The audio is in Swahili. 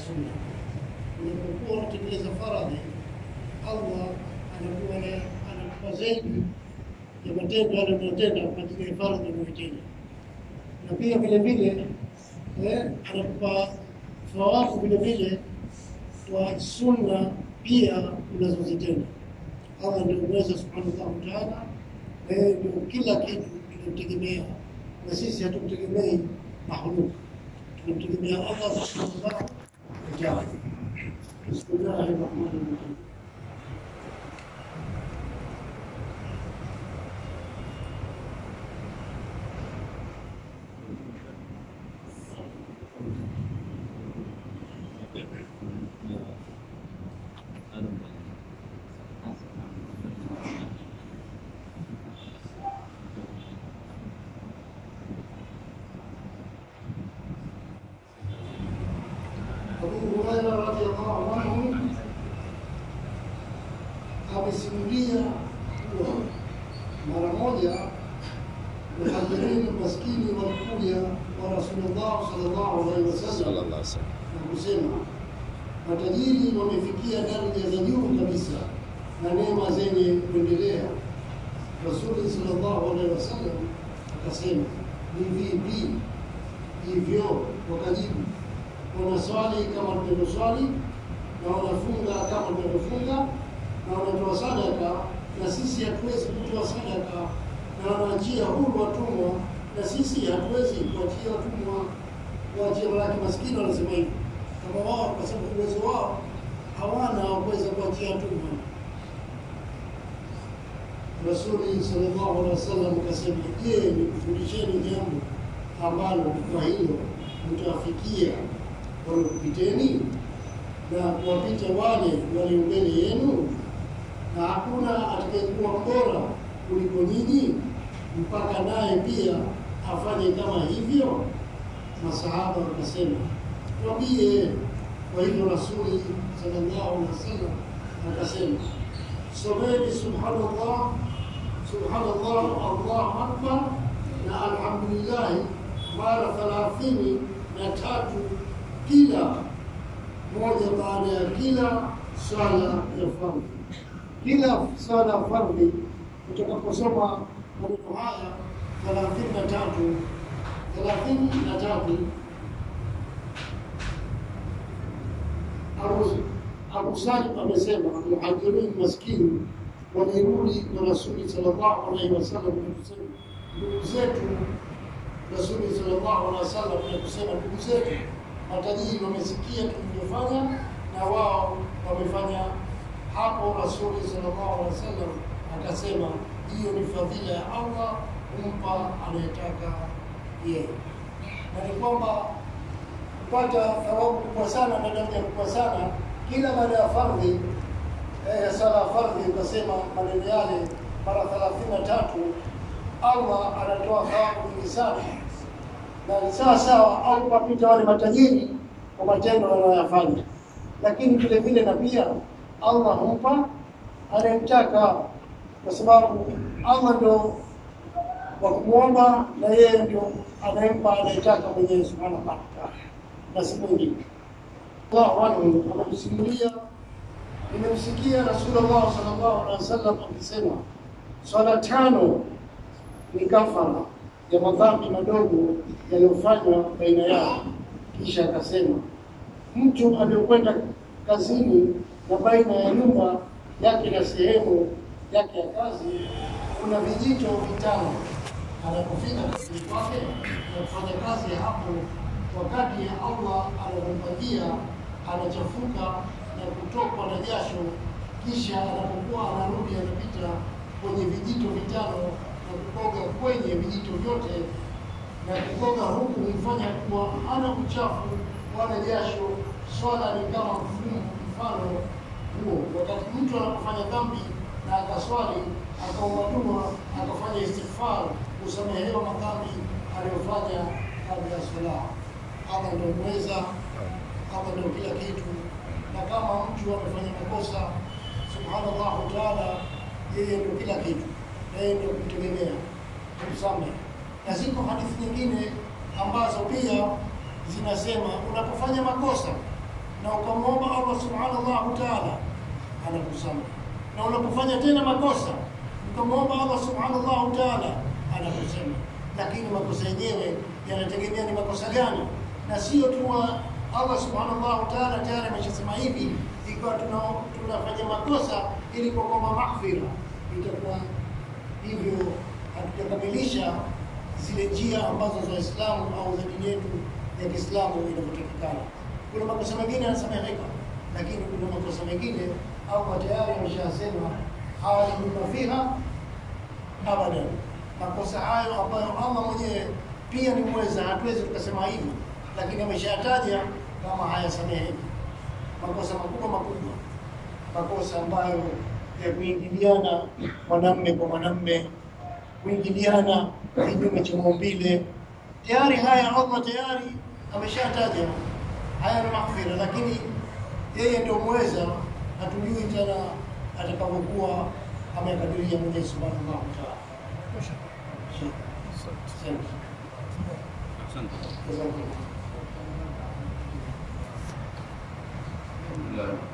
sunna. Unapokuwa unatekeleza faradhi, Allah anakuwa anakupa zaidi ya matendo yale unayotenda kwa ajili ya faradhi unayotenda, na pia vile vile eh, anakupa thawabu vile vile kwa sunna pia unazozitenda. Allah ndio uweza subhanahu wa ta'ala, na yeye ndio kila kitu tunamtegemea, na sisi hatumtegemei mahluk, tunamtegemea Allah subhanahu wa ta'ala. Bismillahir rahmanir rahim. Abu Huraira radhiallahu anhu amesimulia kuwa mara moja muhajirini maskini walikuja kwa Rasulullah sallallahu alaihi wasallam sallallahu alaihi wasallam. na kusema matajiri wamefikia daraja za juu kabisa na neema zenye kuendelea. Rasuli sallallahu alaihi wasallam akasema, ni vipi hivyo? Wakajibu, wanaswali kama tunavyoswali na wanafunga kama tunavyofunga na wanatoa sadaka, na sisi hatuwezi kutoa sadaka, na wanaachia huru watumwa, na sisi hatuwezi kuachia watumwa kuachia malaki maskini. Wanasema hivi kama wao, kwa sababu uwezo wao hawana wa kuweza kuachia watumwa. Rasuli sallallahu alaihi wasallam akasema, je, nikufundisheni jambo ambalo kwa hilo mtawafikia waliokupiteni na kuwapita wale walio mbele yenu, na hakuna atakayekuwa bora kuliko nyinyi, mpaka naye pia afanye kama hivyo. Masahaba wakasema, twambie. Kwa hivyo Rasuli sallallahu alaihi wasallam akasema, someni subhanallah, subhanallah, Allahu akbar na alhamdulillah mara thalathini na tatu kila moja baada ya kila swala ya fardhi. Kila swala ya fardhi utakaposoma maneno haya thelathini na tatu thelathini na tatu Abu- Abu Salim amesema muhajirin maskini walirudi kwa Rasuli sallallahu alaihi wasallam na kusema ndugu zetu Rasuli sallallahu alaihi wasallam na kusema ndugu zetu matajiri wamesikia tulivyofanya na wao wamefanya hapo. Rasuli sallallahu alaihi wasallam akasema hiyo ni fadhila ya Allah kumpa anayetaka yeye, na ni kwamba kupata thawabu kubwa sana na daraja kubwa sana kila baada ya fardhi eh, sala ya fardhi ukasema maneno yale mara thelathini na tatu Allah anatoa thawabu nyingi sana, na ni sawa sawa au kupita wale matajiri kwa matendo wanayoyafanya, lakini vile vile na pia Allah humpa anayemtaka, kwa sababu Allah ndo wa kumwomba na yeye ndio anayempa anayetaka mwenyewe subhanahu wa ta'ala, na si mwingine. Allahu anhu anamsimulia, nimemsikia Rasulullah sallallahu alaihi wasallam akisema swala tano ni kafara ya madhambi madogo yaliyofanywa baina yao. Kisha akasema mtu aliyokwenda kazini na baina ya nyumba yake na sehemu yake ya kazi kuna vijito vitano. Anapofika kazini kwake na kufanya kazi ya hapo, wakati ya Allah anampangia, anachafuka na kutokwa na jasho, kisha anapokuwa anarudi anapita kwenye vijito vitano na kukoga kwenye vijito vyote na kukoga huku humfanya kuwa hana uchafu wala jasho. Swala ni kama mfumo mfano huo. Wakati mtu anapofanya dhambi na akaswali akaomba dua akafanya istighfar, kusamehewa madhambi aliyofanya kabla ya swala. Allah ndio mweza, Allah ndio kila kitu, na kama mtu amefanya makosa, subhanallahu taala, yeye ndio kila kitu, na yeye ndio kutegemea kumsamehe. Na ziko hadithi nyingine ambazo pia zinasema unapofanya makosa na ukamwomba Allah subhanahu wa ta'ala, anakusamehe. Na unapofanya tena makosa ukamwomba Allah subhanahu wa ta'ala, anakusamehe. Lakini makosa yenyewe yanategemea ni makosa gani, na sio tu wa Allah subhanahu wa ta'ala tayari ameshasema hivi, ikiwa tuna tunafanya makosa ili kuomba maghfira, itakuwa hivyo hatujakamilisha zile njia ambazo za Uislamu au za dini yetu ya Kiislamu inavyotakikana. Kuna makosa mengine yanasameheka, lakini kuna makosa mengine au tayari ameshasema khaliduna fiha abadan. Makosa hayo ambayo Allah mwenyewe pia ni mweza, hatuwezi tukasema hivi, lakini ameshataja kama hayasameheki. Makosa makubwa makubwa, makosa ambayo ya kuingiliana mwanamme kwa mwanamme, kuingiliana kinyume cha maumbile, tayari haya Allah tayari ameshataja haya ni maghfira, lakini yeye ndio mweza, hatujui tena atakavyokuwa amekadiria Mwenyezi Subhanahu wa Ta'ala. Asante. Asante. Jazakumullah. Alhamdulillah.